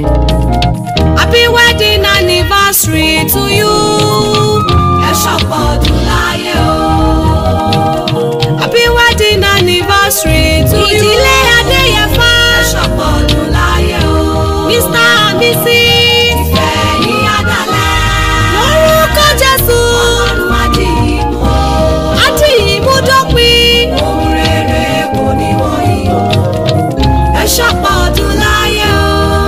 happy wedding anniversary to you. ẹ ṣọ̀pọ̀ ọdún láyé o. happy wedding anniversary to you. ìdílé adéyẹfà. ẹ ṣọ̀pọ̀ ọdún láyé o. mr and mrs. ìfẹ́ yín á dalẹ̀. lórúkọ jésù. ọlọ́run á dì í mú o. àti ìmúdópin. ohun rere kò ní wọ̀nyí o. ẹ ṣọ̀pọ̀ ọdún láyé o.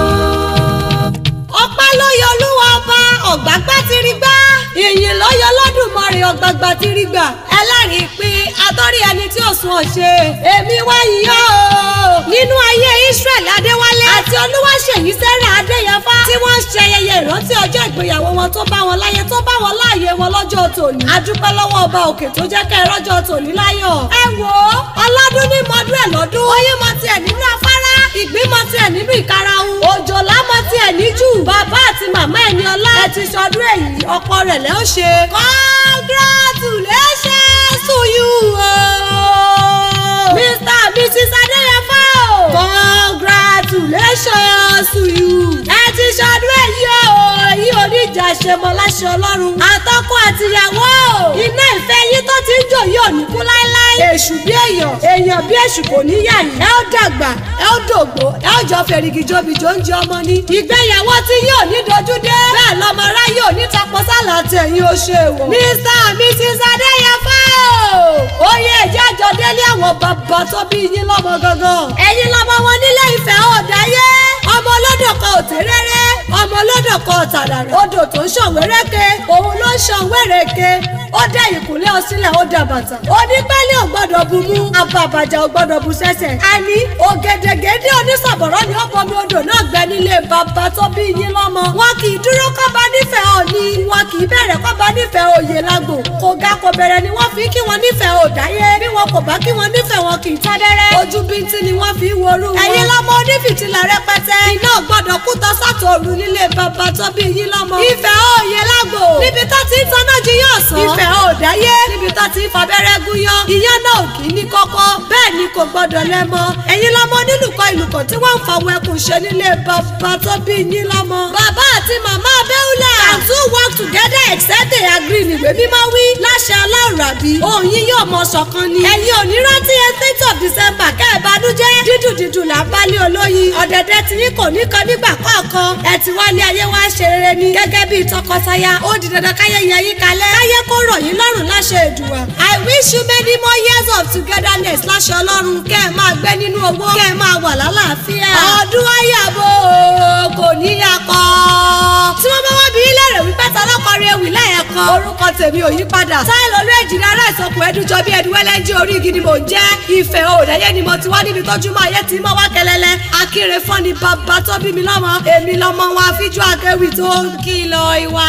ọpẹ́ ló yọ olúwa ọba ọ̀gbágbá ti rí gbá. ìyìn ló yọ lọ́dùmarè ọ̀gbàgbà ti rí gbà. ẹlẹ́rìí pín atọ́rí ẹni tí ò sún ọ̀ṣẹ́. èmi wá yíyọ́ o. nínú ayé israel adéwálé àti olúwaṣèyí sẹ́rẹ̀ adéyẹfà tí wọ́n ń ṣe ayẹyẹ ìrántí ọjọ́ ìgbéyàwó wọn tó bá wọn láyé tó bá wọn láàyè wọn lọ́jọ́ tòní. adúpẹ́ lọ́wọ́ ọba òkè tó jẹ́ kẹ́ ẹ rọ́jọ́ tòní láyọ̀. ẹ wò ó ọlọ́dún ní mọ́dún ẹ̀ lọ́dún. oyún mọ tiẹ̀ nínú afárá ìgbín mọ tiẹ̀ nínú ìkarahun. òjòlá mọ tiẹ̀ níjù. bàbá àti màmá ẹni ọlá ẹ ti ṣọdún èyí ọkọ rẹ̀ lẹ́ ó ṣe. congratulations to you o. mr and mrs adéyẹfà o. congratulations to you. ẹ ti ṣọdún èyí o. èyí oníjà ṣe mọ láṣẹ ọlọ́run. àtọkọ àtìyàwó o. iná ìfẹ́ yín tó ti ń jò yóò ní kú láéláé. èṣù bí èèyàn èèyàn bí èṣù kò ní yà yín. ẹ ó dàgbà ẹ ó dògbò ẹ ó jọ fèrègì jobijo ń jẹ ọmọ ní. ìgbéyàwó tí yóò ní dojú dé. bẹ́ẹ̀ lọmọ rẹ yóò ní tapọ̀ sálà tẹ̀yìn ó ṣe wò. mr and mrs adéyẹfà o. oyè ẹ̀jẹ̀ àjọ délé àwọn bàbá tó bí yín lọ́mọ gangan. ẹ̀yin lọmọ wọn nílé ìfẹ́ ọ̀dáyé. ọmọ olódò kan ò tẹ́rẹ́rẹ́ ọmọ olódò kan ò tàdàrẹ́. odò tó ń ṣàn wéréke òun ló ń ṣàn wéreke. ó dẹ ìkúnlẹ̀ ọsílẹ̀ ó dà bàtà. onípẹ́lẹ́ ò gbọ́dọ̀ bu mú abàbàjà ò gbọ́dọ̀ bu sẹ́sẹ̀. àní ògèdègèdè onísàbọ̀rọ̀ ni ó bomi odò náà gbẹ nílé bàbá tó bí yín lọ́mọ. wọn kì í dúró kọ́ bá nífẹ̀ẹ́ òní wọn kì í bẹ̀rẹ̀ kọ́ bá nífẹ̀ẹ́ òye lágbo. kò ga kò bẹ̀rẹ̀ ni wọ́n fi kí wọn nífẹ̀ẹ́ òdáyé. bí wọn kò bá kí wọn nífẹ̀ẹ́ wọn kì í tábẹ́rẹ́. ojú bíntín ni wọ́n fi worú wọn. ẹ̀yin lọ́mọ onífìtílà rẹpẹtẹ. iná ò gbọ́dọ̀ kú tọ́ sátò òru nílé bàbá tó bí yín lọ́mọ. ìfẹ́ òye lágbo. níbi tó ti ń taná jí yóò sàn. ìfẹ́ òdáyé. níbi tó ti ń fabẹ́rẹ́ gúnyán. ìyá náà ò kì í ní kọ́kọ́. bẹ́ẹ̀ ni kò gbọ́dọ̀ lẹ́mọ. ẹ̀yin lọ́mọ nílùkọ ìlùkọ̀ tí wọ́n ń fọwọ́ ẹkùn ṣe nílé bàbá tó bí yín lọ́mọ. bàbá àti màmá abẹ́wùlà. can two work together except they agree níwé mímọ́ wí. láṣẹ aláwùrábí. òun yín yóò mọ ṣọ̀kan ni. ẹ̀yin ò ní rántí eighth of december kẹ́ẹ̀bánújẹ́. dídùn dídùn là ń bálé olóyin. ọ̀dẹ̀dẹ̀ tí yín kò ní kan nígbà kọ̀ọ̀kan. ẹ ti wálé ayé wá ṣe rere ni. gẹ́gẹ́ bí tọkọtaya ó di dandan káyé yẹ yín kalẹ̀. káyé kó rọ̀ yín lọ́rùn láṣẹ èdùwà. i wish you many more years of togetherness láṣẹ ọlọ́run. kẹ́ ẹ máa gbé nínú owó. kẹ́ ẹ máa wà lálàáfíà. ọdún ayàbò kò ní yakọ. tí wọ́n bá wá bí lẹ́rẹ̀ wípé ta lọ́kọrin ewì lẹ́ẹ̀kan. orúkọ tèmi ò yí padà. táìlì olú èjìlá aláìsọkùn ẹdúnjọ bí ẹdúwẹ́lẹ́jì orí igi ni mò ń jẹ́. ìfẹ́ òòdẹ́yẹ ni mo ti wá níbi tọ́júmọ́ ayé tí mo wá kẹlẹ́lẹ́. akéré fọ́n ni bàbá tó bí mi lọ́mọ. èmi lọ́mọ wa fíjú akéwì tó ń kìlọ̀ ìwà.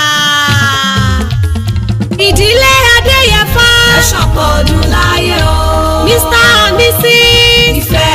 ìdílé adéyẹfà. ẹ ṣọ̀pọ̀ ọdún láyé o. mr and mrs. ìfẹ́